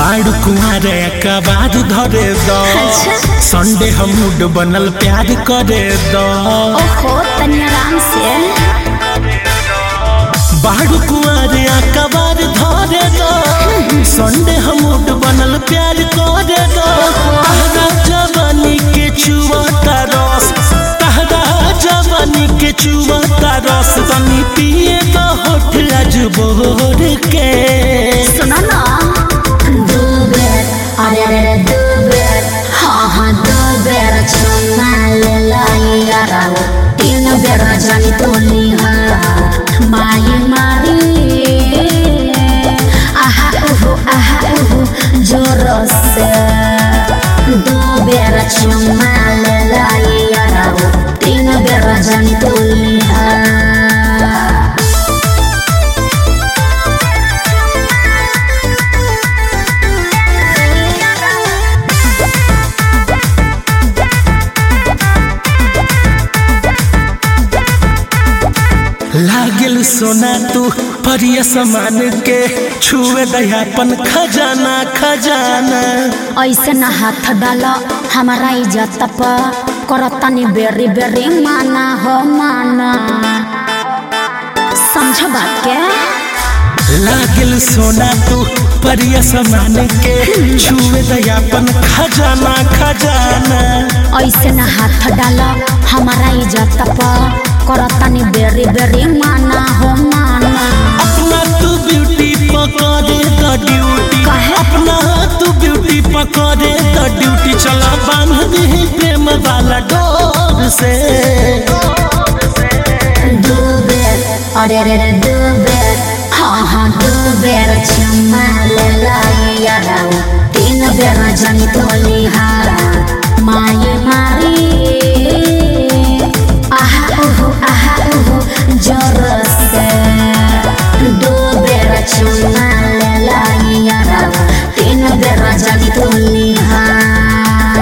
बाड़ कुआरे कबाद धरे दो अच्छा। संडे हम मूड बनल प्यार करे दो ओहो तनी आराम से बाड़ कुआरे कबाद धरे दो संडे हम मूड बनल प्यार करे दो तहरा जवानी के चुवता रस तहरा जवानी के चुवता रस तनी पिए दो होठ आज बोर के सुनो ना दो बेर अरे अरे अरे दो बेर हाँ हाँ दो बेर चुमा ले लाई यारा तीन बेर जानी तोली हाँ माई मारी आहा उहु आहा उहु जोर से दो बेर चुमा ले लाई यारा तीन बेर जानी तोली हाँ लागल सोना तू परिय समान के छुए दयापन खजाना खजाना ऐसे न हाथ डाल हमारा इज्जत पर करतनी बेरी बेरी माना हो माना समझ बात के लागल सोना तू परिय समान के छुए दयापन खजाना खजाना ऐसे न हाथ डाल हमारा इज्जत पर करतनी बेरी बेरी माना हो माना अपना तू ब्यूटी पकड़े द ड्यूटी काहे? अपना तू ब्यूटी पकड़े द ड्यूटी चला बांध दे प्रेम वाला डोर से दो बेर अरे अरे अरे दो बेर हाँ हाँ दो बेर चुमा ले लाई यारा तीन बेर जानी तोली हारा माये मारी आहा उहु आहा उहु जोर से दो बेर चुमा ले लाई यारा तीन बेर जानी तोली हारा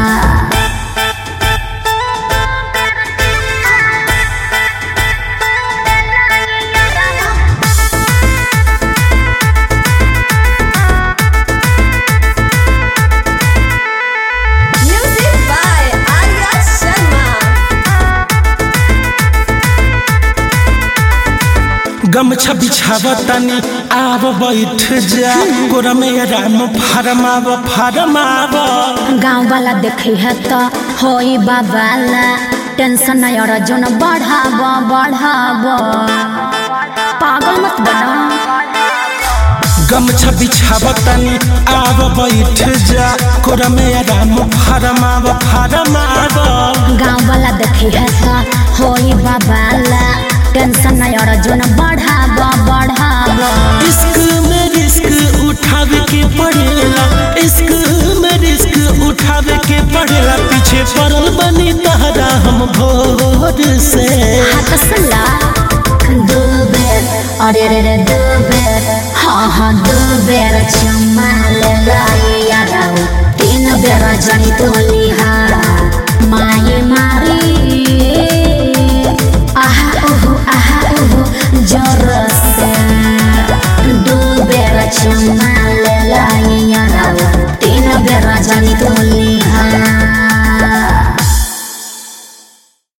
Music by Arya Sharma. गमछा बिछावा तनी आव बैठ जा गोरा में राम फरमाव फरमाव गाँव वाला देखे है तो होई बाबाला टेंशन नहीं और जोन बढ़ाब बढ़ाब पागल मत बना गमछा बिछावा तनी आव बैठ जा गोरा में राम फरमाव फरमाव गाँव वाला देखे है तो होई बाबाला टेंशन नहीं और जोन बढ़ाब बढ़ाब इश्क में रिस्क उठावे के पड़ेला इश्क में रिस्क उठावे के पड़ेला पीछे पड़ल बनी तहरा हम भोर से हाथ सला दो बेर अरे रे रे दो बेर हाँ हाँ दो बेर चुमा ले लाई यारा तीन बेर जानी तोली हारा माये मारी आहा उहु आहा उहु जोर से दो बेर चुमा ले लाई